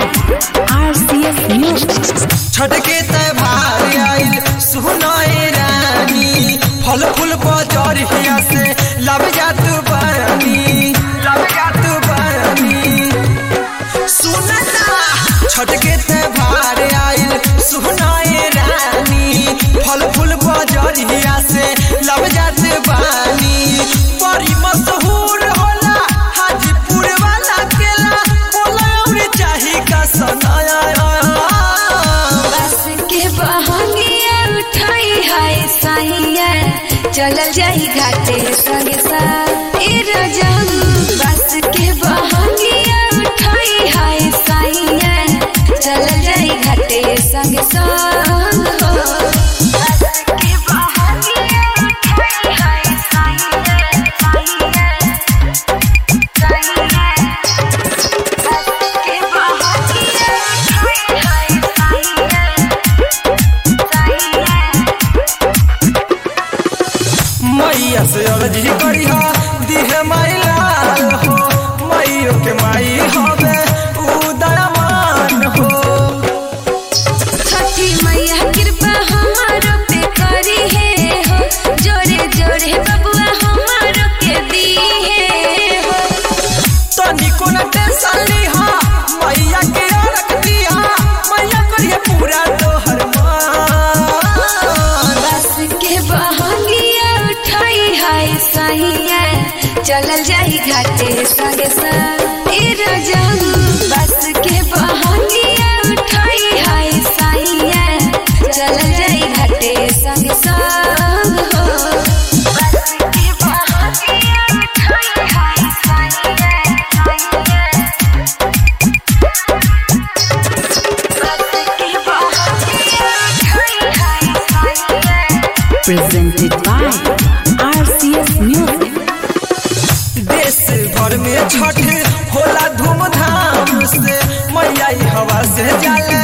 RCS Music. Chhath के त्योहार आइल सुनाए रानी फल फूल बजरिया से लब जात बानी लब जात बानी सुनना छठ के त्योहार आइल सुनाए रानी फल फूल बजरिया से लब जात बानी बड़ी मशहूर होला हाजीपुर वाला केला बोला और चाही का सनाया बस के बहंगिया उठाई हाय साहिया चलल जाई घाटे संगे साथ ए रजम बस के बहंगिया उठाई हाय साहिया चलल जाई घाटे संगे संग हो बस के बहंगिया उठाई हाय साहिया साहिया साहिया बस के बहंगिया उठाई हाय साहिया मैया से अर्जी करिहा दिहे माई लाल हो मैयो के माई हवे उदयमान हो छठी मैया कृपा हमारो पे करी है हो जोरे जोरे बबुआ हमारो के दी है हो तनिको न टेंशन लिहा मैया के रख दिहा मैया करिए पूरा तोहर मान बस के बहंगिया उठाई हाय साहिया चलल जाई घाटे संगे संग ए रजम बस के बहंगिया उठाई हाय साहिया चलल जाई घाटे संगे संग हो बस के बहंगिया उठाई हाय साहिया बस के बहंगिया उठाई हाय साहिया Presented by RCS Music. देश भर में छठ होला धूमधाम से मैया ई हवा से जाले